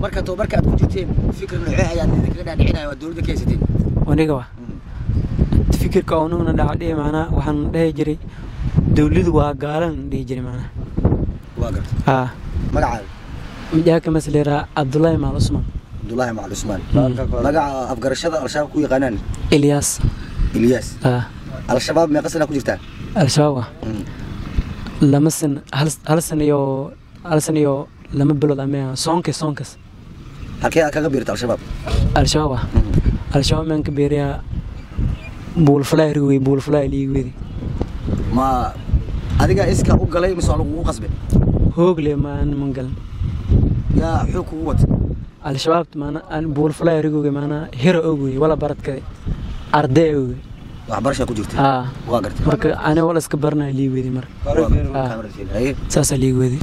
marka tababarka aad ku jirteen fikir noocee ayaad idinkaga dhaadhicinaya waa dowladda ka haysateen aniga wa fikirka unugna dhacdhihi macnaa waxaan dhehi jiray dowladu waa gaalan dhihi jiray macnaa waa gartay haa magacaaga mijaaka masleeraa cabdullaahi maal cusmaan cabdullaahi macali cusmaan Mm. magaca afgarashada al-shabaab ku yaqaanaan ilyaas ilyaas haa al-shabaab meeqa sana ku jirtaan al-shabaab ah lama san hal hal san iyo hal san iyo lama bilood ama soonkas soonkas halkee aad kaga biirta al-shabaab al-shabaab ah al-shabaab maan ka beeriyaa buulfalaa rigwey buulfalaa liigwedi ma adiga iska u galay mise waa lagugu qasbe hoogle maan mangalan yaa xoog kugu wata al-shabaab maana aan buulfalaa rigowge maanaa hero ogwey wala baradkade ardee ogwey waxbarashaa ku jirta haa waa gartay marka ani wala iska baranaya liigwedi marka Ah. Haye. saasaa liigwedi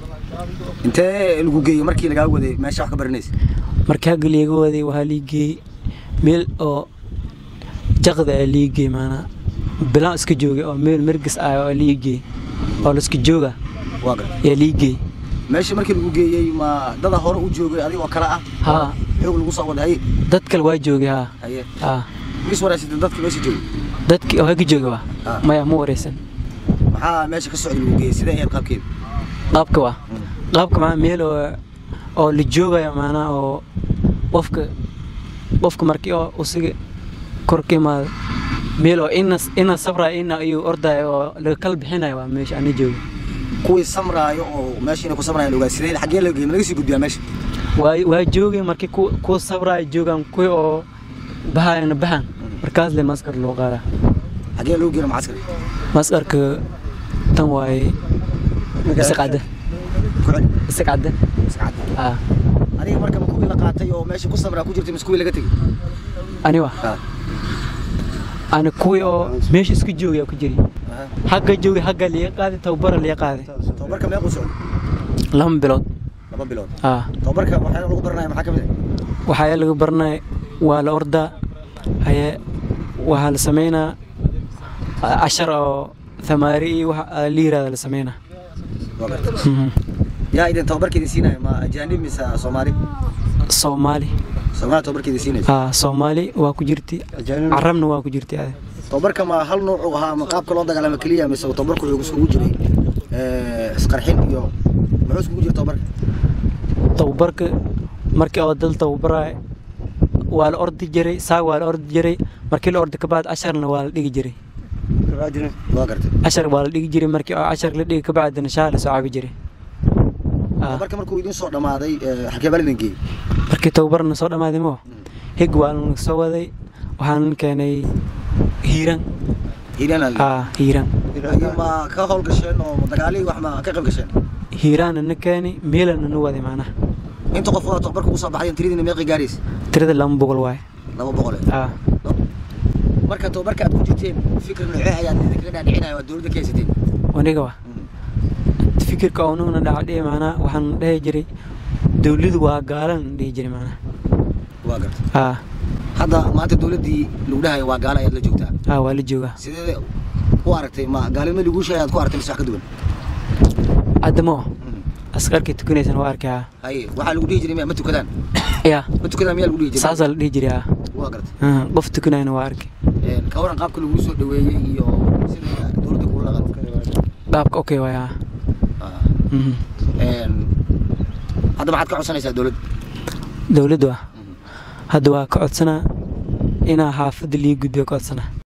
intee lagu geeyey markii lagaa waday meesha wax ka baranaysa marka hagga liiga waday waxaa liigeeyey meel oo jaqda aa liigeey maanaa bilaan iska joogay oo meel mergis ah oo liigeey oo laiska jooga waa gartay yaa liigeey meesha markii lagu geeyey ma dada hore u joogay adiga oo kale ah haa xoog lagu soo waday haye dad kale waa joogay haa haye haa is waraysatay dadka meesha joogay dadkii oo hagga joogay waa Ah. maya ma wareysan maxaa meesha ka socday lagu geeyey sidee ahayd qaabkeeda qaabka waa qaabka maa meel oo oo la joogayo maanaa oo qofka qofka markii oo usiga kor ka imaado meel oo ina ina sabra ina ayuu ordayo oo laga kala bixinayo waa meesha ana jooga kuwii samraayo oo meesha inay ku samrayaan ogaa sidee xaggee laga geeyey ma laga sii gudbiyaa meesha waa waa joogay markii ku kuwa sabraayo joogaan kuwii oo bahayana bahan markaas le maskar loo qaadaa xaggee lagu geeyey macskar maskarka tan waaye isaqadda ku celi isaqadda Mascad. ah adiga marka ma kuwii la qaatay oo meesha ku samraa ku jirtay mise kuwii laga tegey ani wa Ha. ani kuwii oo meesha iska joogaya ku jiri Aha. xagga joogay xagga liiga qaaday tababara liiga qaaday tababarka meequu socday lama bilood laba bilood ah tababarka waxyaala lagu baranaya maxaa ka mid ah waxaa laga baranaya waa la ordaa haye waxaa la sameynaa ah, cashar oo thamaari iyo waxa la yiraahdo la sameynaa waa gartay Mhm. yaa idin tababarka idin siinaya ma ajaanib mise soomaali soomaali soomaali tababarka idin siinaysa ah soomaali waa ku jirti carabna waa ku jirti ade tababarka ma hal nooc uu ahaa ma qaabka loo dagaalamo keliya mise tababarku wuxuu isugu jiray eh, isqarxin iyo muxuu isugu jiray tababarka tababarka markii oo dal tababaraya waa la ordi jiray saag waa la ordi jiray markii la ordi kabacdi casharna waa la dhigi jiray waa gartay cashar waa la dhigi jiray markii oo cashar la dhigi kabacdina shaah la soo cabi jiray Ah, tababarka markuu idin soo dhamaaday eh, xagee baa idin geeyey markii tababarna soo dhammaaday mo hig waa la soo waday waxaan keenay hiiran hiiraan ah hiiran ayo ma ka howl gasheen oo dagaalihii wax ma ka qayb gasheen hiiraanna na keenay meelana na waday macnaha inta qof oo tababarka ugu soo baxayan tiradiina meeqi gaaraysa tirada lama boqol waaye laba boqole ah marka tababarka aad ku jirteen fikir noocee ayaad idinkaga dhaadhicinaya waa dowladda ka haysateen aniga wa fikirka unugna dhacdhihi macnaa waxaan dhehi jiray dowladu waa gaalan dhihi jiray macnaha waa gartay ah hadda maanta dowladdii lagu dhahayo waa gaala ayaad la joogtaa ah waa la joogaa sidee u aragtay ma gaalnimo lagu sheegay aad ku aragtay mise wax ka duwan adamo askarkii tukanaysan waa arkay ah haye waxaa lagu dhihi jiray miya ma tukadaan ya ma tukadaan miyaa lagu dhihi jiray saasaa la dhihi jiray ah waa gartay Ah, qof tukanayna waa arkay Een, ka waran qaabka lagu soo dhaweeyey iyo sida dowladda kula dhaqan qaabka okay waay ah Ah, Mhm. een, hadda maxaad ka codsanaysaa dowladda dowladdu ah hadda waa ka codsanaa inaa xaafadda lii gudbiyo ka codsanaa